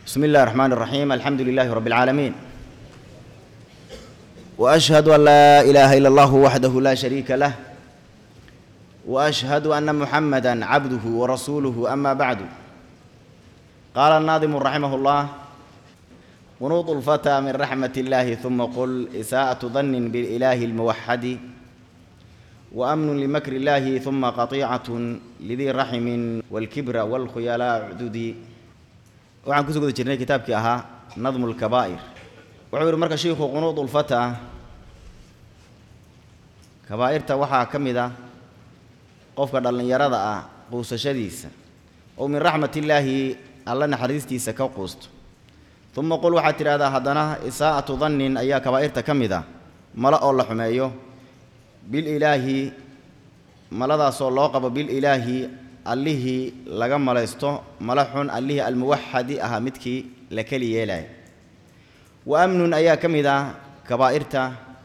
بسم الله الرحمن الرحيم الحمد لله رب العالمين واشهد ان لا اله الا الله وحده لا شريك له واشهد ان محمدا عبده ورسوله اما بعد قال الناظم رحمه الله قنوط الفتى من رحمه الله ثم قل اساءه ظن بالاله الموحد وامن لمكر الله ثم قطيعه لذي رحم والكبر والخيلاء عددي waxaan kusoo guda jirnay kitaabkii ahaa nadmu lkabaa'ir wuxuu yidhi marka shiikhu qunuud ulfata kabaa'irta waxaa ka mid ah qofka dhallinyarada ah quusashadiisa oo min raxmat illaahi alla naxariistiisa ka quusto uma qul waxaad tidhahdaa haddana isaa'atu dannin ayaa kabaa'irta ka mid ah mala oo la xumeeyo bililaahi maladaasoo loo qabo bililaahi allihii laga malaysto mala xun allihii almuwaxadi ahaa midkii la keli yeelaya wa amnun ayaa ka mid ah kabaa'irta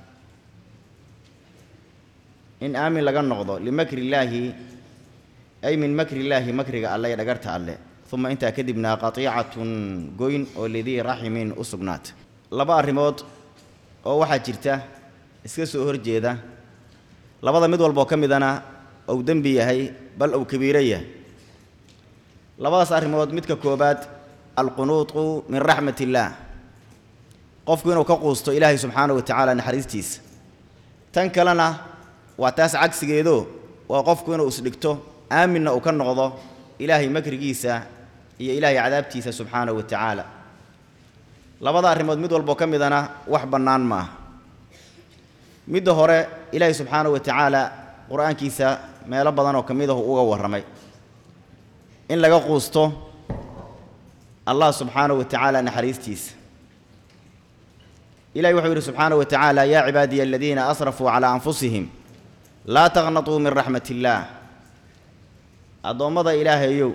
in aamin laga noqdo limakri illaahi ay min makri illaahi makriga alle ee dhagarta alle uma intaa kadibna qatiicatun goyn oo lidii raximin u sugnaata laba arrimood oo waxaa jirta iska soo horjeeda labada mid walboo ka midana ou dembi yahay bal ou kabiiro yahay labadaas arrimood midka koobaad alqunuutu min raxmat illaah qofku inuu ka quusto ilaahay subxaanahu wa tacaala naxariistiisa tan kalena waa taas cagsigeedo waa qofku inuu isdhigto aaminna uu ka noqdo ilaahay makrigiisa iyo ilaahay cadaabtiisa subxaanahu wa tacaala labada arrimood mid walboo ka midana wax bannaan ma aha midda hore ilaahay subxaanahu wa tacaala qur-aankiisa meelo badan oo ka mid ahu uga warramay in laga quusto allah subxaanahu wa tacaala naxariistiisa ilahi wuxuu yidhi subxaanahu wa tacaala yaa cibaadiya aladiina asrafuu calaa anfusihim laa taqnatuu min raxmat illaah addoommada ilaahayow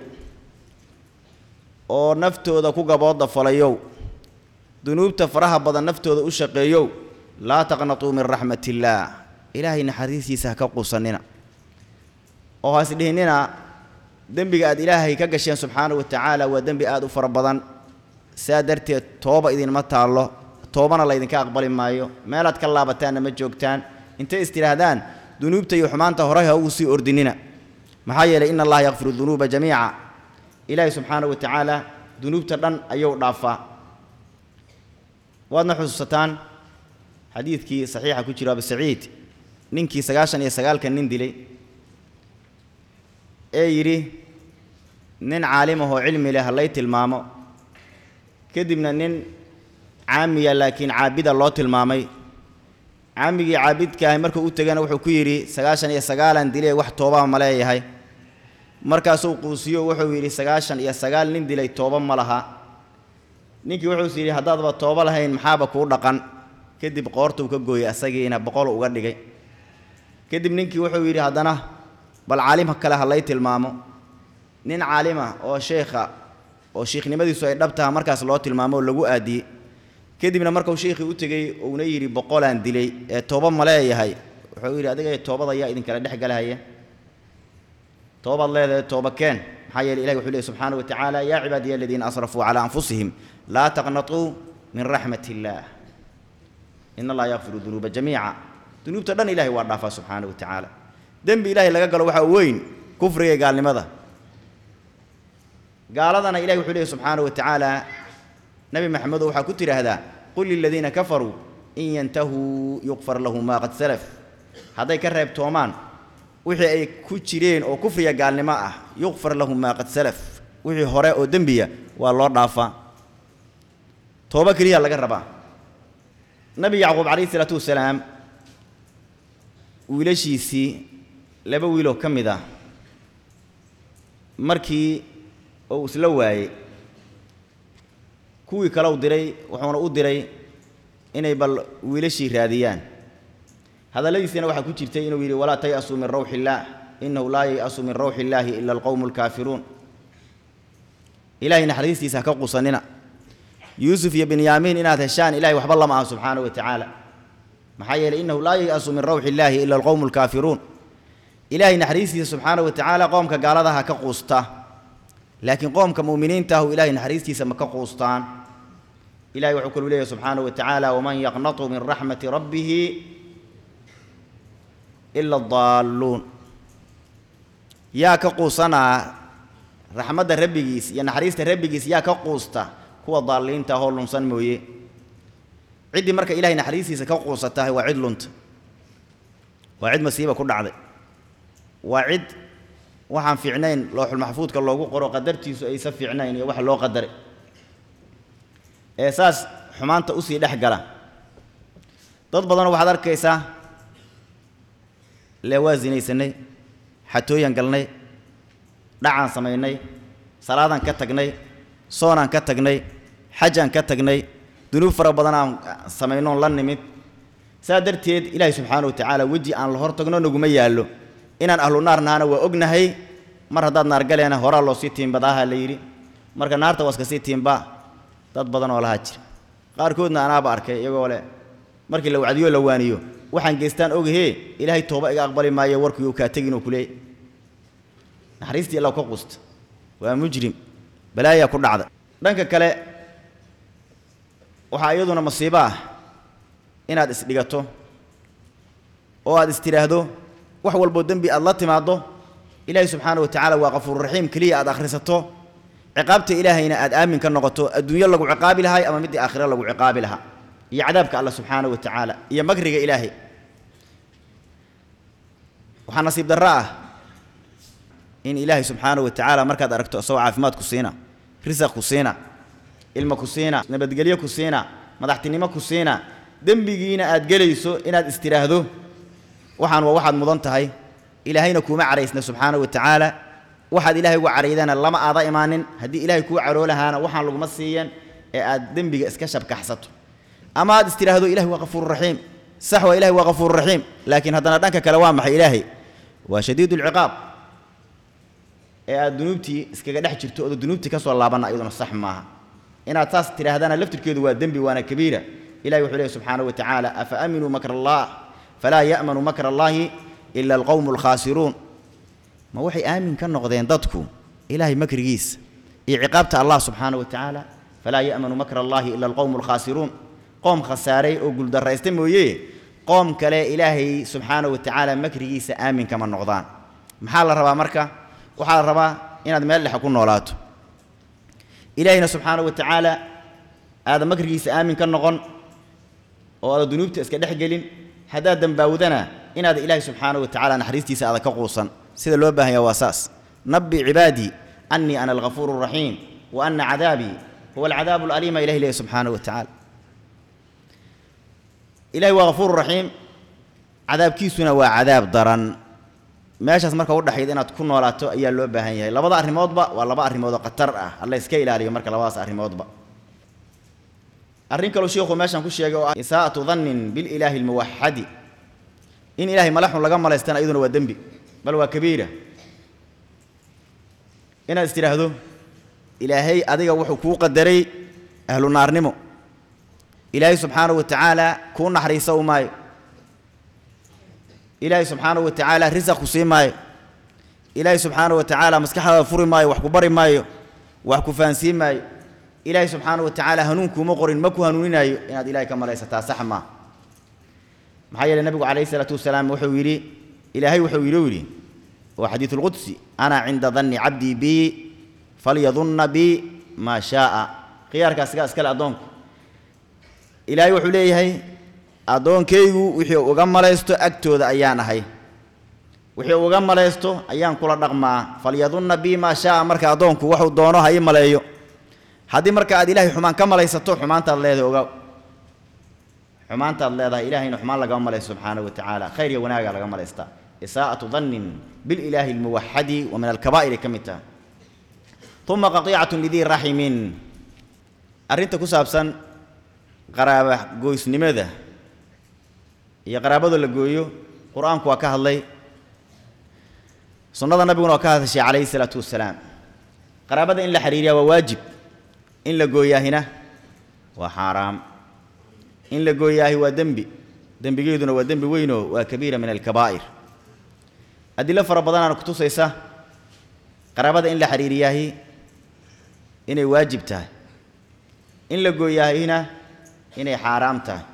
oo naftooda ku gabooda falayow dunuubta faraha badan naftooda u shaqeeyow laa taqnatuu min raxmat illaah ilaahay naxariistiisa ha ka quusannina oo haas dhihinnina dembiga aad ilaahay ka gasheen subxaanahu wa tacaala waa dembi aad u fara badan saa darteed tooba idinma taallo toobana laydinka aqbali maayo meelaad ka laabataanna ma joogtaan intay is tidhaahdaan dunuubta iyo xumaanta horay ha ugu sii ordinina maxaa yeelay ina allaha yakfiru dunuuba jamiica ilaahay subxaanahu wa tacaala dunuubta dhan ayuu dhaafaa waadna xusuusataan xadiidkii saxiixa ku jiro abu saciid ninkii sagaashan iyo sagaalka nin dilay ee yidhi nin caalimahoo cilmi leh halay tilmaamo kadibna nin caamiya laakiin caabida loo tilmaamay caamigii caabidkaahi markuu u tegana wuxuu ku yidhi sagaashan iyo sagaalan dilee wax toobaa ma leeyahay markaasuu quusiyo wuxuu yidhi sagaashan iyo sagaal nin dilay tooba ma laha ninkii wuxuus yidhi haddaadba toobo lahayn maxaaba kuu dhaqan kadib qoortuu ka gooyey asagiina boqol uga dhigay kadib ninkii wuxuu yidhi haddana bal caalimha kale ha lay tilmaamo nin caalima oo sheekha oo shiikhnimadiisu ay dhab taha markaas loo tilmaamo oo lagu aadiyey kadibna markuu sheikhii u tegey uuna yidhi boqolaan dilay ee tooba ma leeyahay wuxuu yidhi adiga toobada yaa idinkala dhex galahaya toobaad leedahay tooba keen maxaa yeele ilahi wuxuu leey subxaana wa tacaala yaa cibaadiya aladiina asrafuu calaa anfusihim laa taqnatuu min raxmat illaah in allaha yakfiru dunuuba jamiica dunuubta dhan ilahay waa dhaafaa subxaana wa tacaala dembi ilaahay laga galo waxaa weyn kufriga gaalnimada gaaladana ilahi wuxuu leehy subxaana wa tacaala nebi maxamedow waxaa ku tidhaahdaa qul liladiina kafaruu in yantahuu yuqfar lahu maa qad salaf hadday ka reebtoomaan wixii ay ku jireen oo kufriga gaalnimo ah yuqfar lahu maa qad salaf wixii hore oo dembiya waa loo dhaafaa tooba keliya laga rabaa nabi yacquub calayhi isalaatu wasalaam wiilashiisii laba wiiloo ka mid ah markii uu isla waayey kuwii kale u diray wuxuuna u diray inay bal wiilashii raadiyaan hadalladiisina waxaa ku jirtay inuu yidhi walaa tay'asuu min rawxi illaah innahu laa yay'asu min rawxi illaahi ila alqowmu alkaafiruun ilaahay naxariistiisa ha ka qusanina yuusuf iyo binyaamiin inaad heshaan ilahay waxba lama aha subxaana wa tacaala maxaa yeeley innahu laa yay'asu min rawxi illaahi ila alqowmu alkaafiruun ilaahay naxariistiisa subxaana wa tacaala qoomka gaaladaha ka quusta laakiin qoomka mu'miniinta ahu ilahay naxariistiisa ma ka quustaan ilahay wuxuu kalu leeyahy subxaanahu wa tacaala waman yaqnatu min raxmati rabbihi ila adaalluun yaa ka quusanaa raxmadda rabbigiis iyo naxariista rabbigiis yaa ka quusta kuwa daalliinta ahoo lunsan mooye ciddii marka ilahay naxariistiisa ka quusatahay waa cid lunta waa cid masiiba ku dhacday waa cid waxaan fiicnayn looxul maxfuudka loogu qoro qadartiisu aysa fiicnayn iyo waxa loo qadaray ee saas xumaanta usii dhex gala dad badanoo waxaad arkaysaa lee waa sinaysanay xatooyan galnay dhacaan samaynay salaadaan ka tagnay soonaan ka tagnay xajaan ka tagnay dunuub fara badan aan samaynoon la nimid saa darteed ilaahay subxaana wa tacaala weji aan la hor tagno naguma yaallo inaan ahlu naar nahana waa ognahay mar haddaad naar galeena horaa loo sii tiimbadaaha la yidhi marka naarta waa iska sii tiimbaa dad badan oo lahaa jira qaarkoodna anaaba arkay iyagoo leh markii la wacdiyo la waaniyo waxaan geystaan ogahee ilaahay tooba iga aqbali maayo warkii uu kaa tegin oo kuleeyay naxariistii alla ka quusta waa mujrim balaayaa ku dhacda dhanka kale waxaa iyaduna masiibo ah inaad isdhigato oo aad istidhaahdo wax walboo dembi aad la timaaddo ilaahay subxaana wa tacaala waa qafuururaxiim keliya aad akhrisato ciqaabta ilaahayna aad aamin ka noqoto adduunyo lagu ciqaabi lahay ama middii aakhiro lagu ciqaabi lahaa iyo cadaabka alla subxaana wa tacaala iyo makriga ilaahay waxaa nasiib darro ah in ilaahay subxaana wa tacaala markaad aragto isagoo caafimaad ku siina risaq ku siina ilmo ku siina nabadgelyo ku siina madaxtinimo ku siina dembigiina aad gelayso inaad istidhaahdo waxaan waa waxaad mudan tahay ilaahayna kuuma caraysna subxaana wa tacaala waxaad ilaahay uga caraydana lama aada imaanin haddii ilaahay kuu caroo lahaana waxaan laguma siiyan ee aad dembiga iska shabkaxsato ama aad istidhaahdo ilahay waa qafuururaxiim sax waa ilahay waa qafuururaxiim laakiin haddana dhanka kale waa maxay ilaahay waa shadiid ulciqaab ee aad dunuubtii iskaga dhex jirto ooda dunuubtii ka soo laabanna iyaduna sax maaha inaad saas tidhaahdana laftirkeedu waa dembi waana kabiira ilahi wuxuu leehy subxaanahu wa tacaala afa aaminuu makra allah falaa ya'manu makra allaahi ila alqowmu alkhaasiruun ma waxay aamin ka noqdeen dadku ilaahay makrigiisa iyo ciqaabta allah subxaana wa tacaala falaa ya'manu makra allaahi ila alqowmu alkhaasiruun qoom khasaaray oo guuldarraysta mooye qoom kale ilaahay subxaana wa tacaala makrigiisa aamin kama noqdaan maxaa la rabaa marka waxaa la rabaa inaad meel dhexe ku noolaato ilaahayna subxaana wa tacaala aada makrigiisa aamin ka noqon oo aada dunuubta iska dhex gelin haddaad dembaawdana inaad ilaahay subxaana wa tacaala naxariistiisa aada ka quusan sida loo baahan yaha waa saas nabbi cibaadii annii ana alghafuuru araxiim wa ana cadaabii huwa alcadaabu alaliima ilahi leeyahy subxaana wa tacaala ilahay waa ghafuuru raxiim cadaabkiisuna waa cadaab daran meeshaas marka udhexayd inaad ku noolaato ayaa loo baahan yahay labada arrimoodba waa laba arrimood oo khatar ah alla iska ilaaliyo marka labadaas arrimoodba arrin kaloo sheikhu meeshan ku sheegay oo ah isaa'atu dannin bililaahi almuwaxadi in ilahay malaxun laga malaystana iyaduna waa dembi bal waa kabiira inaad is tidhaahdo ilaahay adiga wuxuu kuu qadaray ahlu naarnimo ilaahay subxaanahu wa tacaala kuu naxariisa u maayo ilaahay subxaanahu wa tacaala risaq ku sii maayo ilaahay subxaanahu wa tacaala maskaxdaada furi maayo wax ku bari maayo wax ku fahansiin maayo ilaahay subxaanahu wa tacaala hanuun kuuma qorin ma ku hanuuninaayo inaad ilahay ka malaysataa sax maaha maxaa yeeley nabigu calayhi isalaatu wasalaam wuxuu yidhi ilaahay wuxuu yidhi yidhi waa xadiidu lqudsi ana cinda danni cabdii bii falyadunna bii maa shaaa khiyaarkaas sigaa iskale addoonku ilaahay wuxuu leeyahay addoonkaygu wixii uga malaysto agtooda ayaan ahay wixii uga malaysto ayaan kula dhaqmaa falyadunna bii maa shaaa marka addoonku waxuu doono ha ii maleeyo haddii marka aad ilaahay xumaan ka malaysato xumaantaad leedahay ogaa xumaantaad leedahay ilahayna xumaan lagama malaysto subxaanahu wa tacaala khayr iyo wanaagaa laga malaystaa isaa'atu dannin bililaahi almuwaxadi wa min alkabaa'iri ka mid taha uma qatiicatun lidii raximin arrinta ku saabsan qaraaba gooysnimada iyo qaraabada la gooyo qur-aanku waa ka hadlay sunnada nabiguna waa ka hadashay calayhi isalaatu wassalaam qaraabada in la xiriiriyaa waa waajib in la gooyaahina waa xaaraam in la gooyaahi waa dembi dembigeeduna waa dembi weynoo waa kabiira min alkabaa'ir adilo fara badanaana kutusaysa qaraabada in la xiriiriyaahi inay waajib tahay in la gooyahayna inay xaaraam tahay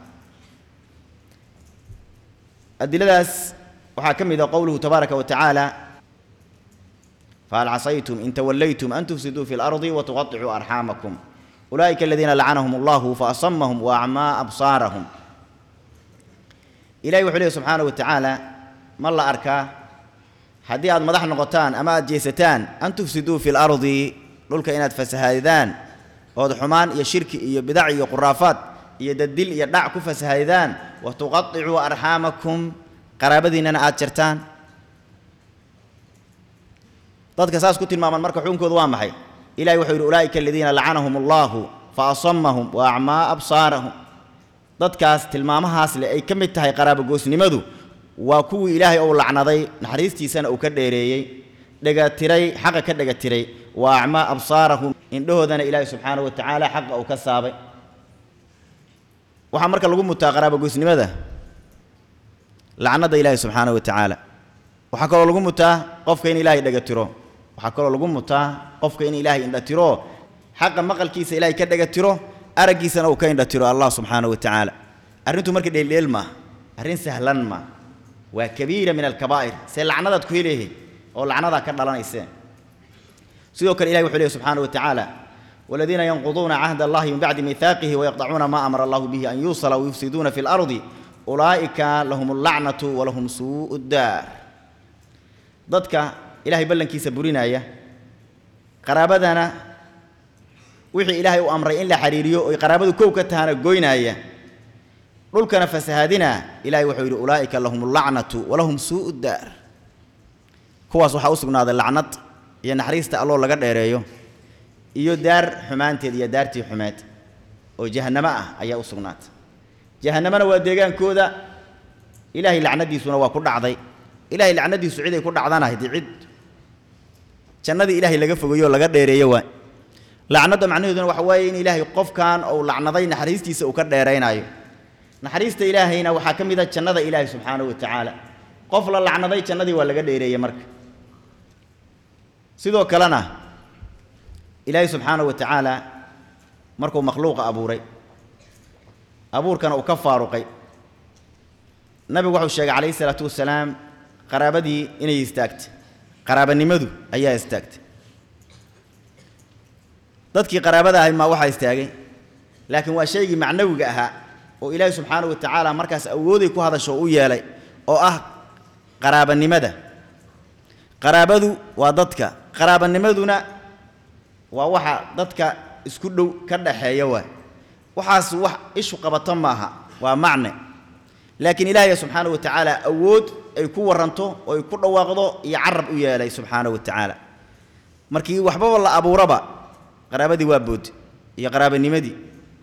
adiladaas waxaa ka mid a qowluhu tabaaraka wa tacaala fahal casaytum in tawallaytum an tufsiduu fi اlardi watuqaطicuu arxaamakum ulaa'ika aladiina lacanahum allahu faasamahum waacmaa absaarahum ilahi wuxuu leehy subxaana wa tacaala ma la arkaa haddii aad madax noqotaan ama aad jeesataan an tufsiduu fi lardi dhulka inaad fasahaadidaan ood xumaan iyo shirki iyo bidac iyo quraafaad iyo dadil iyo dhac ku fasahaadidaan wa tuqaicuu arxaamakum qaraabadiinnana aad jartaan dadka saas ku tilmaaman marka xukunkoodu waa maxay ilahi wuxuu yidhi ulaa'ika aladiina lacanahum allahu fa asamahum wa acmaa absaarahum dadkaas tilmaamahaas le ay ka mid tahay qaraabogoosnimadu waa kuwii ilaahay ou lacnaday naxariistiisana uu ka dheereeyey dhegatiray xaqa ka dhegatiray wa acmaa absaarahum indhahoodana ilaahay subxaanahu wa tacaala xaqa uu ka saabay waxaa marka lagu mutaa qaraabogoysnimada lacnada ilaahay subxaanahu wa tacaala waxaa kaloo lagu mutaa qofka in ilaahay dhegatiro waxaa kaloo lagu mutaa qofka in ilaahay indhatiro xaqa maqalkiisa ilaahay ka dhegatiro araggiisana uu ka indhatiro allah subxaanahu wa tacaala arrintu marka dheeldheel maa arrin sahlan maa waa kabiira min alkabaa'ir see lacnadaad ku heleehay oo lacnadaa ka dhalanayseen sidoo kale ilahi wuxuu leehy subxaanahu wa tacaala والذين ينقضون عهد الله من بعد ميثاقه ويقطعون ما أمر الله به أن يوصل ويفسدون في الأرض أولئك لهم اللعنة ولهم سوء الدار ضدك إلهي بلن كيس برينايا قرابتنا وحي إلهي وأمر إلا حريريو قرابته كوكتها قوينايا dhulkana fasahaadina ilaahay wuxuu yidhi ulaa'ika lahum allacnatu walahum suu'u daar kuwaas waxaa u sugnaaday lacnad iyo naxariista alloo laga dheereeyo iyo daar xumaanteed iyo daartii xumeed oo jahannamo ah ayaa u sugnaatay jahannamona waa deegaankooda ilaahay lacnadiisuna waa ku dhacday ilaahay lacnadiisu ciday ku dhacdana haddii cid jannadii ilaahay laga fogeeyo oo laga dheereeyo waa lacnadda macnaheeduna waxa waaye in ilaahay qofkan uu lacnaday naxariistiisa uu ka dheeraynaayo naxariista ilaahayna waxaa ka mid a jannada ilaahay subxaanahu wa tacaala qof la lacnaday jannadii waa laga dheereeyey marka sidoo kalena ilaahay subxaanahu wa tacaala markuu makhluuqa abuuray abuurkana uu ka faaruqay nabigu wuxuu sheegay calayhi isalaatu wasalaam qaraabadii inay istaagtay qaraabanimadu ayaa istaagtay dadkii qaraabada ahay maa waxaa istaagay laakiin waa shaygii macnawiga ahaa oo ilaahay subxaanahu wa tacaala markaas awooday ku hadasho u yeelay oo ah qaraabanimada qaraabadu waa dadka qaraabanimaduna waa waxa dadka isku dhow ka dhaxeeya waay waxaas wax ishu qabato maaha waa macne laakiin ilaahay subxaanahu wa tacaala awood ay ku waranto oo ay ku dhawaaqdo iyo carab u yeelay subxaanahu wa tacaala markii waxbaba la abuuraba qaraabadii waa bood iyo qaraabanimadii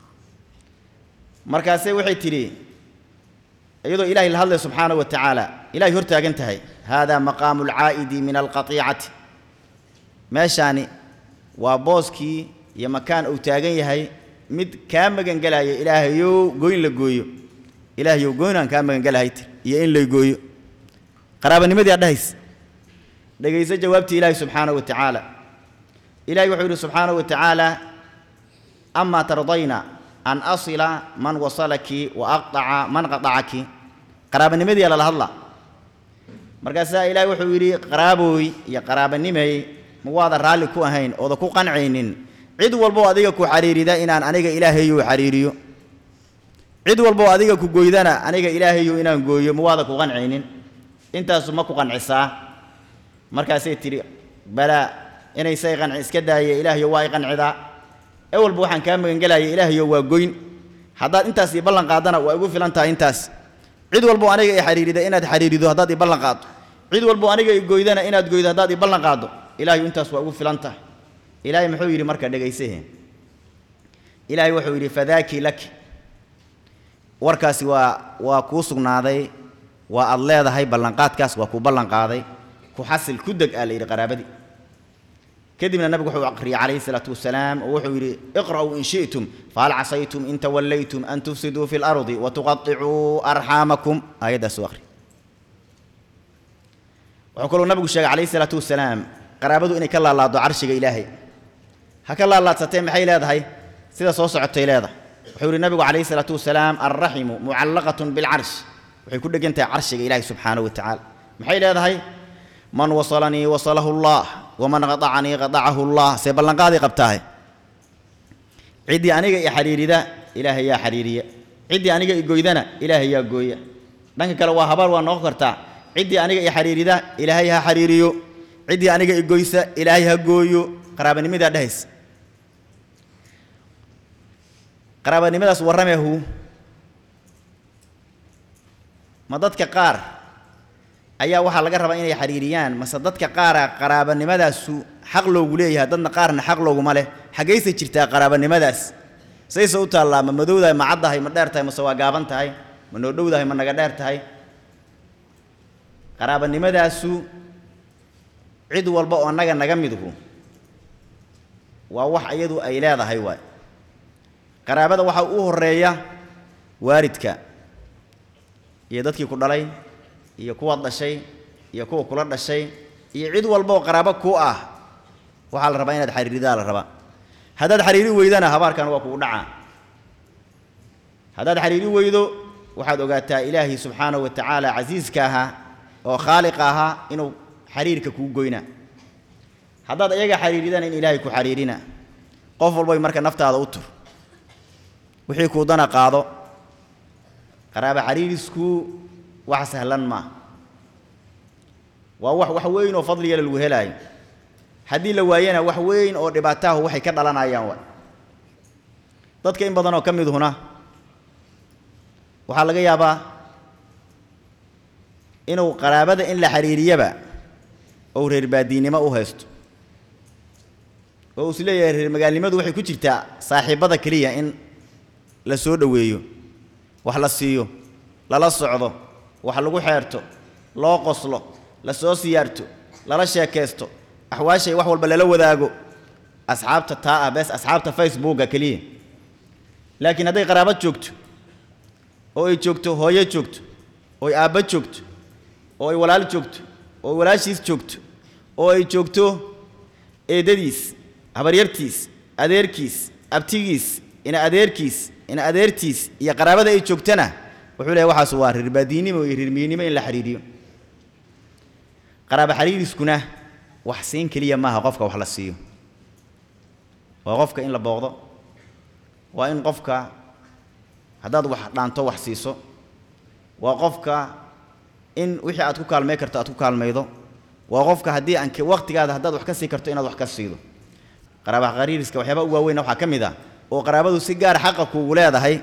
markaase waxay tidhi iyadoo ilaahay la hadlay subxaanahu wa tacaala ilahay hor taagan tahay haadaa maqaamu alcaa'idi min alqatiicati meeshaani waa booskii iyo makaan uu taagan yahay mid kaa magangelaya ilaahayow goyn la gooyo ilaahayow goynaan kaa magangelahay tir iyo in lay gooyo qaraabanimadii aa dhahays dhegayso jawaabtii ilaahay subxaanahu wa tacaala ilahay wuxuu yidhi subxaanahu wa tacaala amaa tardayna an asila man wasalaki wa aqطaca man qaطacaki qaraabanimadii lala hadla markaasaa ilaahay wuxuu yidhi qaraabooy iyo qaraabanimay ma waada raalli ku ahayn ooda ku qancaynin cid walboo adiga ku xariirida inaan aniga ilaahayu xariiriyo cid walboo adiga ku goydana aniga ilaahayu inaan gooyo ma waada ku qancaynin intaasu ma ku qancisaa markaasay tidhi balaa inaysay qanci iska daaya ilaahayo waa i qancidaa ewalba waxaan kaa magangelaya ilaahayo waa goyn haddaad intaas ii ballan qaadana waa igu filan tahay intaas cid walbo aniga i xariirida inaad xariirido haddaad ii ballan qaaddo cid walbo aniga i goydana inaad goydo haddaad ii ballan qaaddo ilaahayu intaas waa igu filan tahay ilaahay muxuu yidhi marka dhegaysahe ilaahay wuxuu yidhi fadaakii laki warkaasi waa waa kuu sugnaaday waa aad leedahay ballanqaadkaas waa kuu ballan qaaday ku xasil ku deg aa la yidhi qaraabadii kadibna nabigu wuxuu aqriyay calayhi salaatu wasalaam oo wuxuu yidhi iqra'uu in shi'tum fahal casaytum in tawallaytum an tufsiduu fi lardi watuqaطicuu arxaamakum aayaddaas u aqri wuxuu kaloo nabigu sheegay calayhi salaatu wasalaam qaraabadu inay ka laalaado carshiga ilaahay ha ka laalaadsatee maxay leedahay sida soo socotay leedahay wuxuu yihi nabigu calayhi salaatu wasalaam alraximu mucallaqatun bilcarsh waxay ku dhegan tahay carshiga ilaahi subxaanahu wa tacaala maxay leedahay man wasalanii wasalahu allah waman qadacanii qadacahu allah see ballanqaaday qabtaahe ciddii aniga i xariirida ilaahay yaa xariiriya ciddii aniga i goydana ilaahay yaa gooya dhanka kale waa habaar waa noqon kartaa ciddii aniga i xariirida ilaahay ha xariiriyo ciddii aniga i goysa ilaahay ha gooyo qaraabanimadaa dhehaysa qaraabanimadaas warramehu ma dadka qaar ayaa waxaa laga rabaa inay xariiriyaan mase dadka qaara qaraabanimadaasuu xaq loogu leeyahay dadna qaarna xaq looguma leh xaggayse jirtaa qaraabanimadaas sayse u taallaa ma madowdahay ma caddahay ma dheer tahay mase waa gaaban tahay ma noo dhowdahay ma naga dheer tahay qaraabanimadaasu cid walba oo annaga naga midhu waa wax iyadu ay leedahay waay qaraabada waxaa u horreeya waalidka iyo dadkii ku dhalay iyo kuwaad dhashay iyo kuwa kula dhashay iyo cid walba oo qaraabo ku ah waxaa la rabaa inaad xariiridaa la rabaa haddaad xariiri weydana habaarkan waa kugu dhacaa haddaad xariiri weydo waxaad ogaataa ilaahay subxaanahu wa tacaala casiiska ahaa oo khaaliqa ahaa inuu xariirka kuu goynaa haddaad iyaga xariiridana in ilaahay ku xariirina qof walbay marka naftaada u tur wixii kuu dana qaado qaraaba xariirisku wax sahlan maaha waa wax wax weyn oo fadliga lagu helaayo haddii la waayana wax weyn oo dhibaataahu waxay ka dhalanayaan waay dadka in badan oo ka midhuna waxaa laga yaabaa inuu qaraabada in la xariiriyaba ou reer baadiinimo u haysto oo uu is leeyahay reer magaalnimadu waxay ku jirtaa saaxiibbada keliya in la soo dhoweeyo wax la siiyo lala socdo wax lagu xeerto loo qoslo la soo siyaarto lala sheekaysto axwaashay wax walba lala wadaago asxaabta taa ah bes asxaabta facebooka keliya laakiin hadday qaraabo joogto oo ay joogto hooyo joogto oo ay aabbo joogto oo ay walaal joogto oo ay walaashiis joogto oo ay joogto eedadiis habaryartiis adeerkiis abtigiis ina adeerkiis ina adeertiis iyo qaraabada ay joogtana wuxuu leeyahy waxaas waa reerbaadiinnimo iyo reermiyinnimo in la xidhiiriyo qaraaba xariiriskuna wax siin keliya maaha qofka wax la siiyo waa qofka in la booqdo waa in qofka haddaad wax dhaanto wax siiso waa qofka in wixii aad ku kaalmay karto aad ku kaalmaydo waa qofka haddii aan waqtigaada haddaad wax ka sii karto inaad wax ka siido qaraaba xariiriska waxyaaba u waaweyn waxaa ka mid ah oo qaraabadu si gaar xaqa kuugu leedahay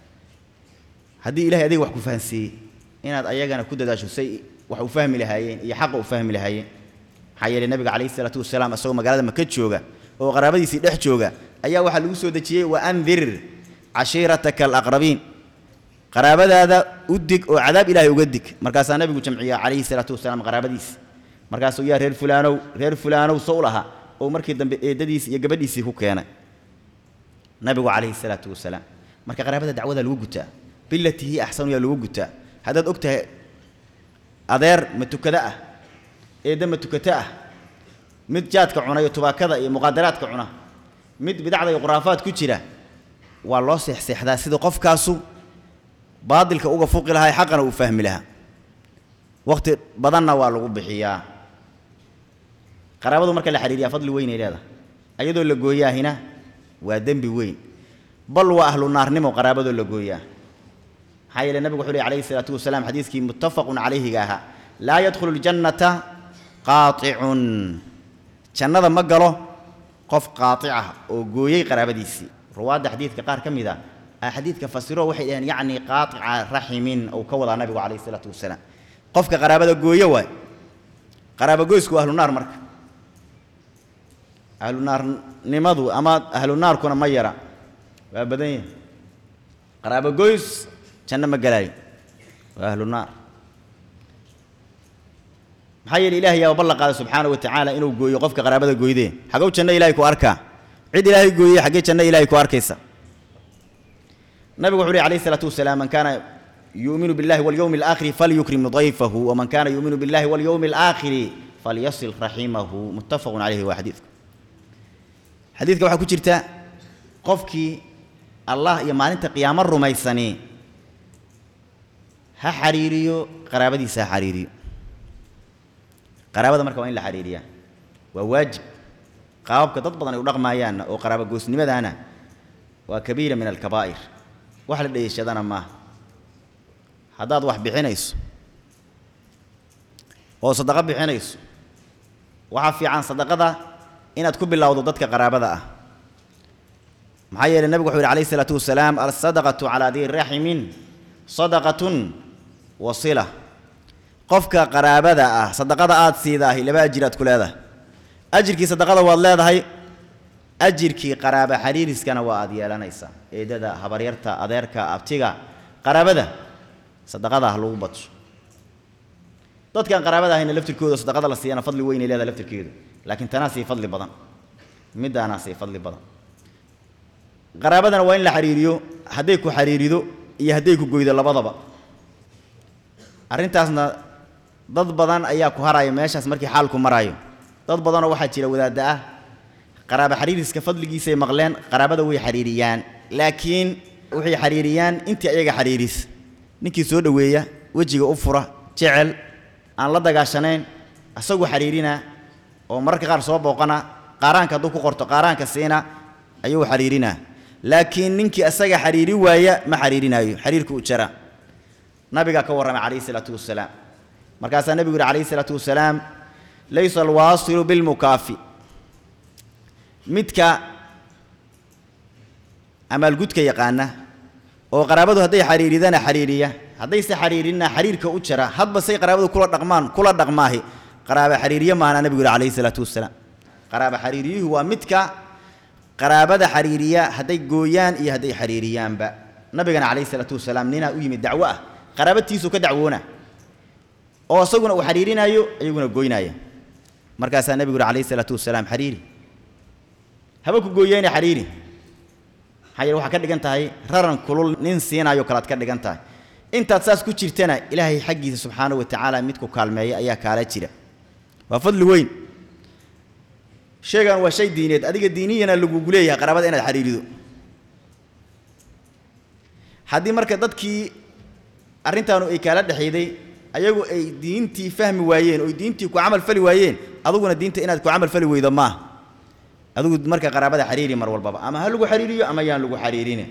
haddii ilahay adiga wax ku fahansiiyey inaad ayagana ku dadaasho say wax u fahmi lahaayeen iyo xaqa u fahmi lahaayeen maxaa yeelay nabiga calayhi isalaatu wasalaam isagoo magaalada maka jooga oo qaraabadiisii dhex jooga ayaa waxaa lagu soo dejiyey wa andir cashiirataka alaqrabiin qaraabadaada u dig oo cadaab ilaahay uga dig markaasaa nabigu jamciya calayhi salaatu wasalaam qaraabadiisi markaasuu yaa reer fulaanow reer fulaanow sow laha oo markii dambe eedadiisi iyo gabadhiisii ku keenay nabigu calayhi salaatu wasalaam marka qaraabada dacwada lagu gutaa bilatii hi axsanu yaa lagu gutaa haddaad og tahay adeer ma tukado ah eedda ma tukato ah mid jaadka cuna iyo tubaakada iyo muqaadaraadka cuna mid bidacda iyo khuraafaad ku jira waa loo seexseexdaa sida qofkaasu baadilka uga fuqi lahaa xaqana uu fahmi lahaa waqti badanna waa lagu bixiyaa qaraabadu marka la xidhiiriyaa fadli weynay leedahay ayadoo la gooyaahina waa dembi weyn bal waa ahlu naarnimo qaraabadoo la gooyaa maxaa yeele nabigu wuxuu lehy alayhi isalaatu wasalaam xadiiskii muttafaqun calayhiga ahaa laa yadkhulu ljannata qaaicun jannada ma galo qof qaatic ah oo gooyey qaraabadiisii ruwaadda xadiidka qaar ka mid a a xadiidka fasiro waxay dhaheen yacni qaatica raximin uu ka wadaa nabigu calayhi isalaatu wasalaam qofka qaraabada gooye waay qaraabogoysku waa ahlu naar marka ahlu naarnimadu ama ahlu naarkuna ma yara waa badan yahi qaraabogoys janno ma gelaayo waa ahlu naar maxaa yeele ilahay yaa ballan qaada subxaana wa tacaala inuu gooyo qofka qaraabada gooydee xagow janno ilahay ku arkaa cid ilaahay gooyey xaggee janno ilahay ku arkaysa nabigu wuxu uhi alayh isalaatu wasalaam man kaana yuuminu billahi walyowmi alaakhiri falyukrim dayfahu waman kaana yuuminu billahi walyowmi alaakhiri falyasil raximahu muttafaqun calayhi waa xadiidku xadiidka waxaa ku jirta qofkii allah iyo maalinta qiyaamo rumaysani ha xariiriyo qaraabadiisa ha xariiriyo qaraabada marka waa in la xariiriyaa waa waajib qaababka dad badan ay u dhaqmaayaanna oo qaraabo goosnimadaana waa kabiira min alkabaa'ir wax la dhayashadana maaha haddaad wax bixinayso oo sadaqo bixinayso waxaa fiican sadaqada inaad ku bilowdo dadka qaraabada ah maxaa yeelay nebigu wuxuu yidhi alayh isalaatu wasalaam alsadaqatu calaa dii raximin sadaqatun wasila qofka qaraabada ah sadaqada aad siidaahi laba ajir aad ku leedahay ajirkii sadaqada waad leedahay ajirkii qaraaba xariiriskana waa aad yeelanaysaa eedada habaryarta adeerka abtiga qaraabada sadaqada ha lagu badsho dadkaan qaraabada ahayna laftirkooda sadaqada la siiyana fadli weynay leedahay laftirkeedu laakiin tanaa sii fadli badan middaanaa sii fadli badan qaraabadana waa in la xariiriyo hadday ku xariirido iyo hadday ku goydo labadaba arrintaasna dad badan ayaa ku haraya meeshaas markii xaalku maraayo dad badanoo waxaa jira wadaadda ah qaraaba xariiriska fadligiisay maqleen qaraabada way xariiriyaan laakiin waxay xariiriyaan intii ayaga xariiris ninkii soo dhoweeya wejiga u fura jecel aan la dagaashanayn asagu xariirina oo mararka qaar soo booqana qaaraanka hadduu ku qorto qaaraanka siina ayuu xariirinaa laakiin ninkii asaga xariiri waaya ma xariirinaayo xariirka u jara nabigaa ka warramay calayhi salaatu wasalaam markaasaa nebigu yidhi calayhi salaatu wasalaam laysa alwaasilu bilmukaafi midka amaalgudka yaqaana oo qaraabadu hadday xariiridana xariiriya haddayse xariirinna xariirka u jara hadba say qaraabadu kula dhaqmaan kula dhaqmaahi qaraaba xariiriye maana nebigu yidhi calayhi salaatu wasalaam qaraaba xariiriyuhu waa midka qaraabada xariiriya hadday gooyaan iyo hadday xariiriyaanba nabigana calayhi salaatu wasalaam ninaa u yimid dacwo ah qaraabatiisuu ka dacwoona oo isaguna uu xariirinaayo iyaguna goynaaya markaasaa nebigu yidhi calayhi salaatu wasalaam xariiri haba ku gooyeene xariiri maxaa yeele waxaa ka dhigan tahay raran kulul nin siinaayo kalaad ka dhigan tahay intaad saas ku jirtana ilaahay xaggiisa subxaanahu wa tacaala midku kaalmeeya ayaa kaala jira waa fadli weyn sheegan waa shay diineed adiga diiniyana lagugu leeyahay qaraabada inaad xariirido haddii marka dadkii arrintaanu ay kaala dhexayday ayagu ay diintii fahmi waayeen oo diintii ku camal fali waayeen aduguna diinta inaad ku camal fali weydo maaha adigu marka qaraabada xariiri mar walbaba ama ha lagu xariiriyo ama yaan lagu xariirine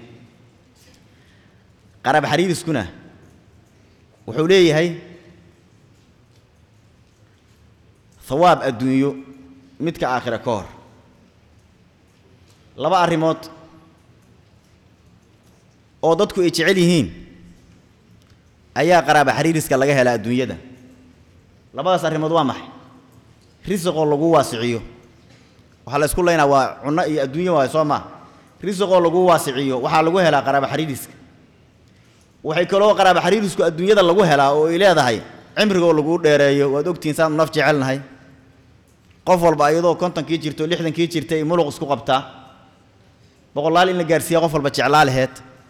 qaraab xariiriskuna wuxuu leeyahay hawaab adduunyo midka aakhira ka hor laba arrimood oo dadku ay jecel yihiin ayaa qaraaba xariiriska laga helaa adduunyada labadaas arrimood waa maxay risiqoo lagu waasiciyo waxaa la isku laynaa waa cunno iyo adduunyo waayo soo maa risiqoo lagu waasiciyo waxaa lagu helaa qaraaba xariiriska waxay kaloo qaraaba xariirisku adduunyada lagu helaa oo ay leedahay cimrigoo laguu dheereeyo waad ogtihiin saanu naf jecelnahay qof walba iyadoo kontonkii jirto lixdankii jirta ay muluq isku qabtaa boqolaal in la gaarsiiya qof walba jeclaa laheed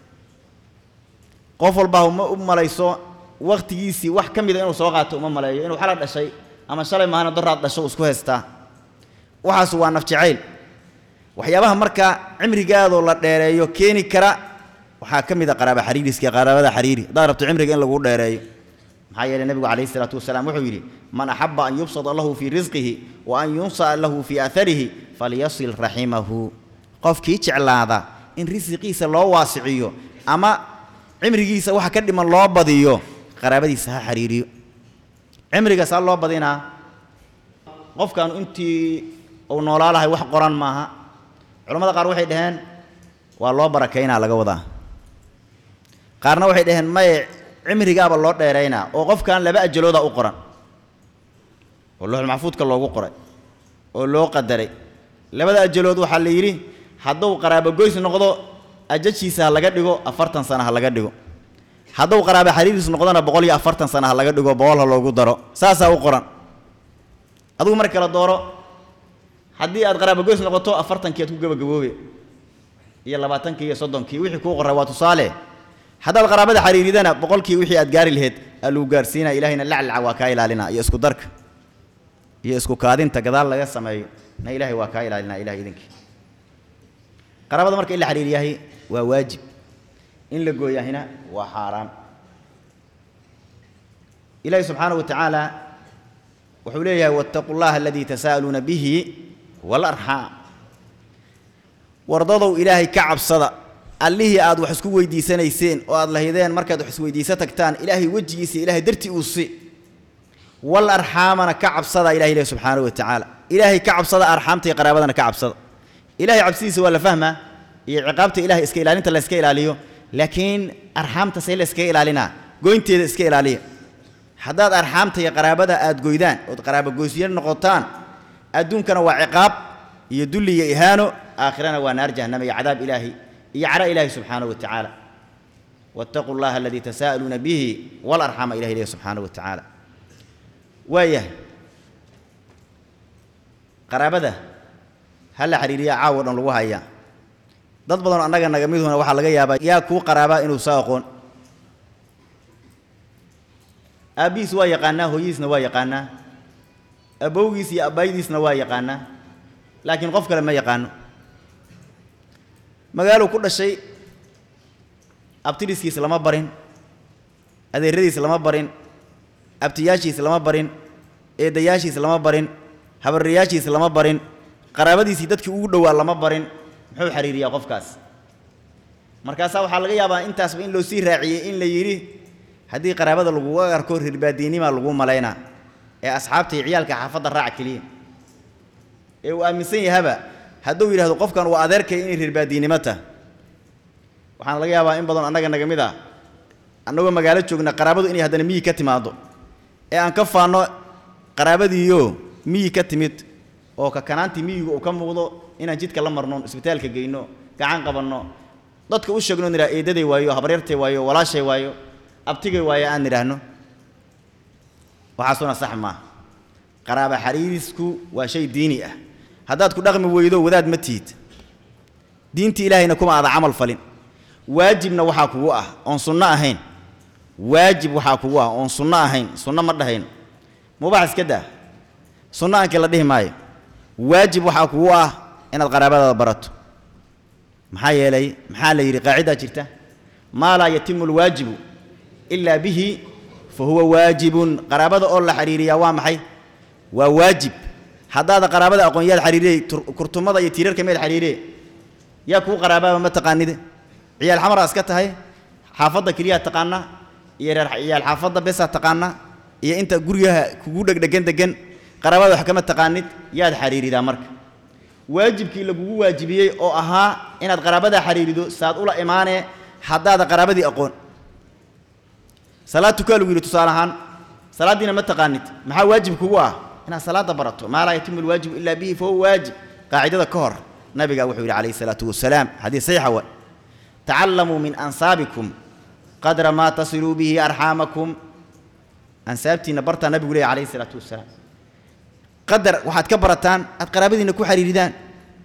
qof walba uma u malayso wakhtigiisii wax ka mida inuu soo qaato uma maleeyo inuu xala dhashay ama shalay maahana doraad dhasho uu isku haystaa waxaas waa naf jacayl waxyaabaha marka cimrigaadoo la dheereeyo keeni kara waxaa ka mid a qaraaba xariiriska qaraabada xariiri haddaad rabto cimriga in lagu dheereeyo maxaa yeelay nebigu calayhi isalaatu wasalaam wuxuu yidhi man axaba an yubsada lahu fii risqihi wa an yunsa'a lahu fii aaharihi falyasil raximahu qofkii jeclaada in risiqiisa loo waasiciyo ama cimrigiisa waxa ka dhiman loo badiyo qaraabadiisa ha xariiriyo cimriga saa loo badinaa qofkaanu intii uu noolaa lahay wax qoran maaha culamada qaar waxay dhaheen waa loo barakaynaa laga wadaa qaarna waxay dhaheen maye cimrigaaba loo dheeraynaa oo qofkan laba ajalooda u qoran oo looxul maxfuudka loogu qoray oo loo qadaray labada ajalood waxaa la yidhi hadduu qaraabogoys noqdo ajajiisa ha laga dhigo afartan sana ha laga dhigo hadduu qaraabo xariiris noqdona boqol iyo afartan sana ha laga dhigo boqol ha loogu daro saasaa u qoran adigu mar kale dooro haddii aad qaraabogoys noqoto afartankii aad ku gebagaboobe iyo labaatankii iyo soddonkii wixii kuu qoray waa tusaale haddaad qaraabada xariiridana boqolkii wixii aad gaari laheyd aa lagu gaarsiinaya ilahayna laclaca waa kaa ilaalina iyo isku darka iyo isku kaadinta gadaal laga sameeyo na ilaahay waa kaa ilaalinaa ilahay idinkii qaraabada marka in la xiriiriyahay waa waajib in la gooyahina waa xaaraam ilaahi subxaanahu wa tacaala wuxuu leeyahay wattaquu llaha aladii tasaa'aluuna bihi walarxaam wardadow ilaahay ka cabsada allihii aad wax isku weydiisanayseen oo aad lahaydeen markaad wax isweydiiso tagtaan ilaahay wejigiisa ilaahay dartii uu si wal arxaamana ka cabsada ilahay leh subxaanahu wa tacaala ilaahay ka cabsada arxaamta iyo qaraabadana ka cabsada ilahay cabsidiisa waa la fahmaa iyo ciqaabta ilahay iska ilaalinta la iska ilaaliyo laakiin arxaamta see la iskaga ilaalinaa goynteeda iska ilaaliya haddaad arxaamta iyo qaraabada aad goydaan ood qaraabogoysyo noqotaan adduunkana waa ciqaab iyo dulli iyo ihaano aakhirana waa naar jahannama iyo cadaab ilaahi iyo cara ilaahi subxaanahu wa tacaala wattaquu llaha aladii tasaa'aluuna bihi walarxama ilahi leh subxaanahu wa tacaala waayahay qaraabada ha la xiriiriya caawo dhan lagu hayaa dad badanoo annaga naga miduna waxaa laga yaabaa yaa kuu qaraabaa inuu soo aqoon aabbihiis waa yaqaanaa hooyadiisna waa yaqaanaa abowgiis iyo abbaayadiisna waa yaqaanaa laakiin qof kale ma yaqaano magaaluu ku dhashay abtidhiskiis lama barin adeeradiis lama barin abtiyaashiis lama barin eedayaashiis lama barin habarrayaashiis lama barin qaraabadiisii dadkii ugu dhowaa lama barin muxuu xiriiriyaa qofkaas markaasaa waxaa laga yaabaa intaasba in loo sii raaciyey in la yidhi haddii qaraabada laguga arko rirbaadiinimaa lagu malaynaa ee asxaabta iyo ciyaalka xaafadda raac keliya ee uu aaminsan yahaba hadduu yidhahdo qofkan waa adeerkay inay rirbaadiinimo tah waxaana laga yaabaa in badan annaga naga mid ah annagoo magaalo joogna qaraabadu inay haddana miyi ka timaaddo ee aan ka faanno qaraabadiiyo miyi ka timid oo kakanaantii miyigu uu ka muuqdo inaan jidka la marno isbitaalka geyno gacan qabanno dadka u sheegno nidhaa eedaday waayo habaryartay waayo walaashay waayo abtigay waayo aan nidhaahno waxaasuna sax maaha qaraaba xariirisku waa shay diini ah haddaad ku dhaqmi weydo wadaad ma tihid diintii ilaahayna kuma aada camal falin waajibna waxaa kugu ah oon sunno ahayn waajib waxaa kugu ah oon sunno ahayn sunno ma dhahayno mubax iska daa sunno aankii la dhihi maayo waajib waxaa kugu ah inaad qaraabadaada barato maxaa yeelay maxaa la yidhi qaacidaa jirta maa laa yatimu alwaajibu ilaa bihi fa huwa waajibun qaraabada oo la xiriiriyaa waa maxay waa waajib haddaada qaraabada aqoon yaad xiriiriyey kurtumada iyo tiirarka meed xiriiriye yaa kuu qaraabaaba ma taqaanide ciyaal xamaraa iska tahay xaafadda keliyaa taqaanaa iyo reer ciyaal xaafadda besaa taqaanaa iyo inta guryaha kugu dhegdhegan degan qaraabada wax kama taqaanid yaad xiriiridaa marka waajibkii lagugu waajibiyey oo ahaa inaad qaraabada xiriirido saad ula imaanee haddaada qaraabadii aqoon salaad tukaa lagu yidhi tusaale ahaan salaaddiina ma taqaanid maxaa waajib kugu ah inaad salaadda barato maa laa yatimu alwaajibu ilaa bihi fahuwa waajib qaacidada ka hor nabiga wuxuu yidhi calayhi salaatu wasalaam xadiis saxiixa wa tacallamuu min ansaabikum qadra maa tasiluu bihi arxaamakum ansaabtiinna bartaa nabigu leeyahy calayhi salaatu wasalaam qadar waxaad ka barataan aad qaraabadiinna ku xiriiridaan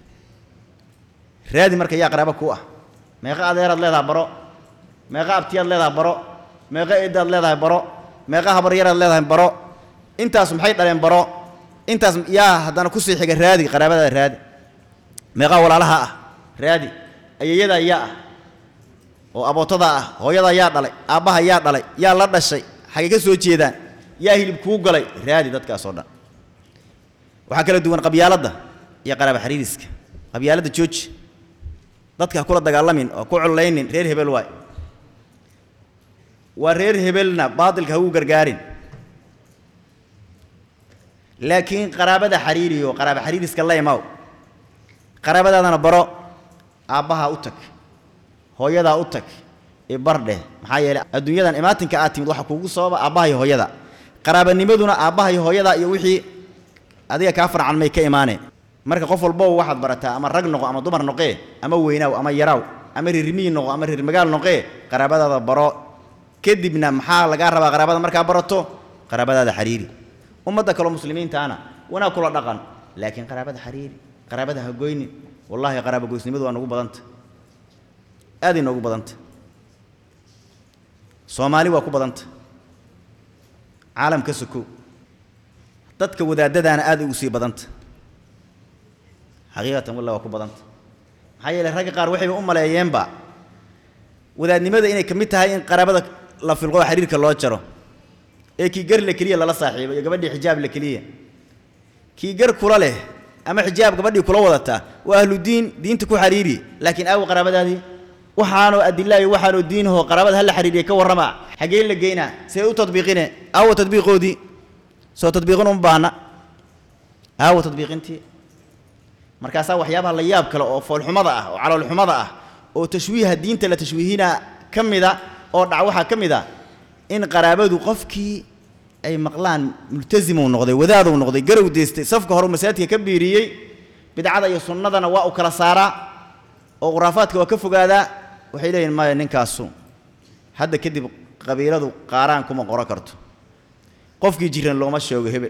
raadi marka yaa qaraabo ku ah meeqa adeeraad leedahay baro meeqa abtiyaad leedahay baro meeqa eeddaad leedahay baro meeqa habaryaraad leedahay baro intaas maxay dhaleen baro intaas yaa haddana kusii xiga raadi qaraabadaada raadi meeqaa walaalaha ah raadi ayeeyadaa yaa ah oo abootadaa ah hooyadaa yaa dhalay aabbaha yaa dhalay yaa la dhashay xagay ka soo jeedaan yaa hilib kuu galay raadi dadkaas oo dhan waxaa kala duwan qabyaaladda iyo qaraaba xariiriska qabyaaladda jooji dadka ha kula dagaalamin oo ku collaynin reer hebel waay waa reer hebelna baadilka ha uu gargaarin laakiin qaraabada xariiriyo qaraaba xariiriska la imaw qaraabadaadana baro aabbahaa u tag hooyadaa u tag ee bardheh maxaa yeelay adduunyadan imaatinka aad timid waxa kuugu sababa aabbaha iyo hooyada qaraabanimaduna aabbaha iyo hooyada iyo wixii adiga kaa farcan may ka imaaneen marka qof walbow waxaad barataa ama rag noqo ama dumar noqee ama weynaaw ama yaraaw ama reermiyi noqo ama reer magaal noqee qaraabadaada baro kadibna maxaa lagaa rabaa qaraabada markaa barato qaraabadaada xariiri ummadda kaleo muslimiintaana wanaag kula dhaqan laakiin qaraabada xariiri qaraabada ha goynin wallaahi qaraaba goysnimadu waa nagu badanta aaday noogu badanta soomaali waa ku badanta caalamka sokow dadka wadaadadaana aad ugu sii badanta xaqiiqatan wallah waa ku badanta maxaa yeeley ragga qaar waxayba u maleeyeenba wadaadnimada inay ka mid tahay in qaraabada la filqo oo xiriirka loo jaro ee kii gar la keliya lala saaxiibo iyo gabadhii xijaab la keliya kii gar kula leh ama xijaab gabadhii kula wadata waa ahlu diin diinta ku xariiri laakiin aawo qaraabadaadii waxaanoo adilaayo waxaanoo diinahoo qaraabada hala xiriiriya ka warrama xaggee la geynaa see u tadbiiqine aawo tadbiiqoodii soo tadbiiqin uma baahna aawo tadbiiqintii markaasaa waxyaabaha la yaab kale oo foolxumada ah oo caloolxumada ah oo tashwiiha diinta la tashwiihina ka mida oo dhac waxaa ka mid a in qaraabadu qofkii ay maqlaan multasimuu noqday wadaaduu noqday garow deystay safka hore masaajidka ka biiriyey bidcada iyo sunnadana waa u kala saaraa oo khuraafaadka waa ka fogaadaa waxay leeyihin maya ninkaasu hadda kadib qabiiladu qaaraan kuma qoro karto qofkii jiran looma sheego hebel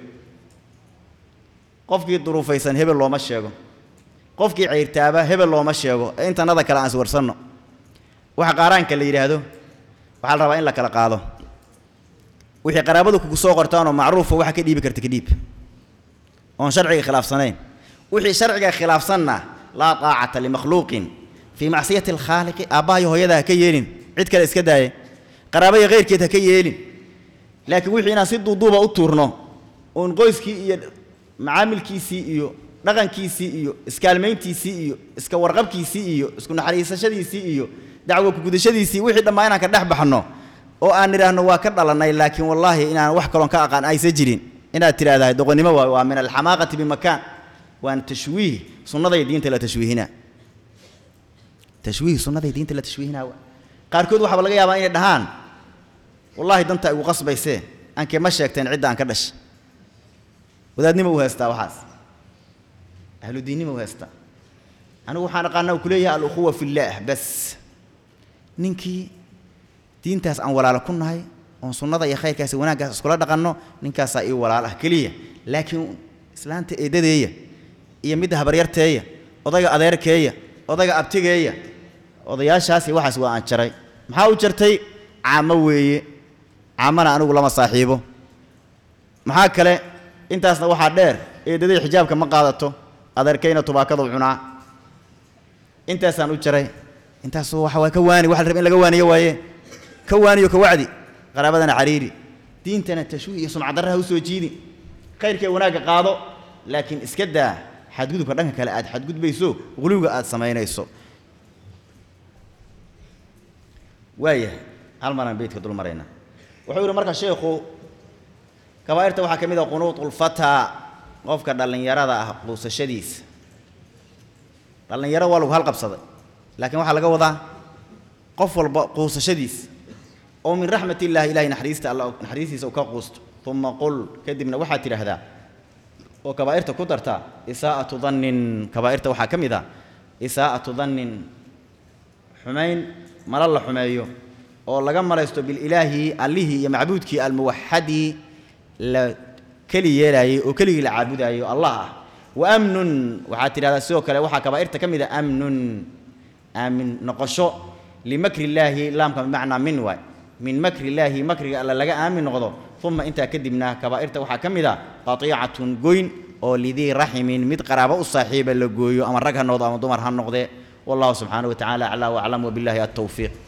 qofkii duruufaysan hebel looma sheego qofkii cayrtaaba hebel looma sheego ee intanada kale aan iswarsanno waxa qaaraanka la yidhaahdo waxaa la rabaa in la kala qaado wixii qaraabadu kugu soo qortaanoo macruufa waxa ka dhiibi karta ka dhiib oon sharciga khilaafsanayn wixii sharciga khilaafsanna laa taacata limakhluuqin fii macsiyati alkhaaliqi aabbaha iyo hooyada ha ka yeelin cid kale iska daaye qaraaba iyo khayrkeed ha ka yeelin laakiin wixii inaan si duuduuba u tuurno oon qoyskii iyo macaamilkiisii iyo dhaqankiisii iyo iskaalmayntiisii iyo iska warqabkiisii iyo isku naxariisashadiisii iyo dacwo kugudashadiisii wixii dhammaa inaan ka dhex baxno oo aan nidhaahno waa ka dhalannay laakiin wallaahi inaan wax kaloon ka aqaan aysa jirin inaad tidhaahdahay doqonnimo waay waa min alxamaaqati bimakaan waana tashwiih sunnaday diinta la tashwiihinaa tashwiih sunnaday diinta la tashwiihinaa waa qaarkood waxaaba laga yaabaa inay dhahaan wallaahi danta igu qasbaysee aankee ma sheegteen cidda aan ka dhashay wadaadnimo u haystaa waxaas ahlu diinnimo u haystaa anigu waxaan aqaanaa uu ku leeyahay alukhuwa fillaah bas ninkii diintaas aan walaalo ku nahay oon sunnada iyo khayrkaas iyo wanaaggaas iskula dhaqanno ninkaasaa ii walaal ah keliya laakiin islaanta eedadeeya iyo midda habaryarteeya odayga adeerkeeya odayga abtigeeya odayaashaasi waxaas waa aan jaray maxaa u jartay caamo weeye caamana anigu lama saaxiibo maxaa kale intaasna waxaa dheer eedaday xijaabka ma qaadato adeerkayna tubaakadu cunaa intaasaan u jaray intaas waxa waa ka waani waxa la raba in laga waaniyo waaye ka waaniyo ka wacdi qaraabadana xariiri diintana tashwiih iyo sumcadarraha u soo jiidi khayrkee wanaagga qaado laakiin iska daa xadgudubka dhanka kale aad xadgudbayso quluwiga aad samaynayso waayahay hal maraan beydka dul marayna wuxuu yidhi marka sheekhu kabaa'irta waxaa ka mid ah qunuutulfataa qofka dhallinyarada ah quusashadiisa dhallinyaro waa lagu halqabsaday laakiin waxaa laga wadaa qof walba quusashadiisa oo min raxmat illaahi ilahay naxariista alla naxariistiisa uu ka quusto uma qul kadibna waxaad tidhaahdaa oo kabaa'irta ku dartaa isaa'atu dannin kabaa'irta waxaa ka mid ah isaa'atu dannin xumayn mala la xumeeyo oo laga malaysto bililaahi allihii iyo macbuudkii almuwaxadii la keli yeelaayey oo keligii la caabudaayo allah ah wa amnun waxaad tidhahdaa sidoo kale waxaa kabaa'irta ka mid ah amnun aamin noqosho limakri illaahi laamka bimacnaa min waay min makri illaahi makriga alla laga aamin noqdo uma intaa kadibna kabaa'irta waxaa ka mid a qatiicatun goyn oo lidii raximin mid qaraabo u saaxiiba la gooyo ama rag ha noqdo ama dumar ha noqdee wallahu subxaanahu wa tacaala aclaa waclam wabillahi altawfiiq